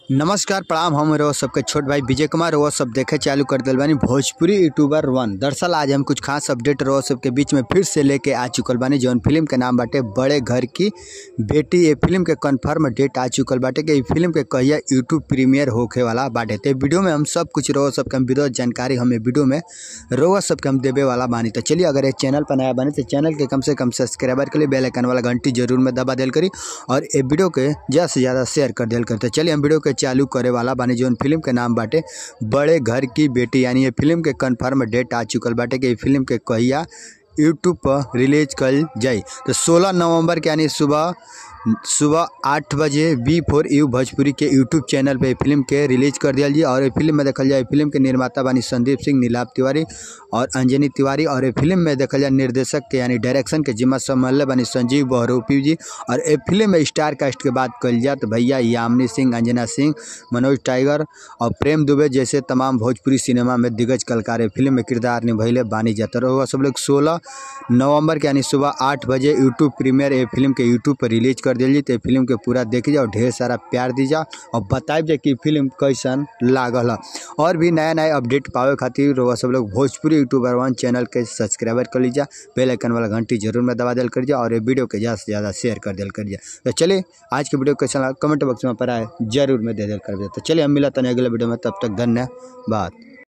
नमस्कार प्रणाम हम रहो सबके छोट भाई विजय कुमार रहो सब देखे चालू कर दिल बानी भोजपुरी यूट्यूबर वन दरअसल आज हम कुछ खास अपडेट रहो सबके बीच में फिर से लेके आ चुकल बानी जौन फिल्म के नाम बाटे बड़े घर की बेटी ये फिल्म के कंफर्म डेट आ चुकल बाटे कि ई फिल्म के कहिया यूट्यूब प्रीमियर होखे वाला बाटे तो वीडियो में हम सब कुछ रहो सबके हम विरोध जानकारी हमें वीडियो में रहो सबके हम देवे वाला बानी तो चलिए अगर ये चैनल पर नया बानी तो चैनल के कम से कम सब्सक्राइबर के लिए बेल आइकन वाला घंटी जरूर में दबा दिल करी और ये वीडियो के ज़्यादा से ज़्यादा शेयर कर दिल करी तो चलिए हम वीडियो के चालू करे वाला बानी जौन फिल्म के नाम बाटे बड़े घर की बेटी यानी ये फिल्म के कन्फर्म डेट आ चुकल बाटे कि ये फिल्म के कहिया यूट्यूब पर रिलीज कल जाई तो 16 नवंबर के यानी सुबह सुबह आठ बजे बी फोर यू भोजपुरी के यूट्यूब चैनल पे फिल्म के रिलीज कर दिया जी और ये फिल्म में देखल जाए फिल्म के निर्माता बानी संदीप सिंह नीलाभ तिवारी और अंजनी तिवारी और ये फिल्म में देखल जाए निर्देशक के यानी डायरेक्शन के जिम्मा संभालने बानी संजीव बहरूपी जी और ये फिल्म में स्टार कास्ट के बात कल जाए तो भैया यामिनी सिंह अंजना सिंह मनोज टाइगर और प्रेम दुबे जैसे तमाम भोजपुरी सिनेमा में दिग्गज कलाकार ये फिल्म में किरदार निभैले बानी जाता रहो सब लोग सोलह नवंबर के यानी सुबह आठ बजे यूट्यूब प्रीमियर ये फिल्म के यूट्यूब पर रिलीज कर दिल जी तो फिल्म के पूरा देखी जाओ ढेर सारा प्यार दी जाओ और बताइब जाए कि फिल्म कैसन लागल है और भी नया नया अपडेट पावे खातिर रउआ सब लोग भोजपुरी यूट्यूबर वन चैनल के सब्सक्राइबर कर लीजिए बेल आइकन वाला घंटी जरूर में दबा दिल करिए और ये वीडियो के ज़्यादा से ज़्यादा शेयर कर दिल करिए तो चलिए आज के वीडियो कैसा लगा कमेंट बॉक्स में पर आए जरूर में दे दिल कर तो चलिए हम मिला तने अगले वीडियो में तब तक धन्यवाद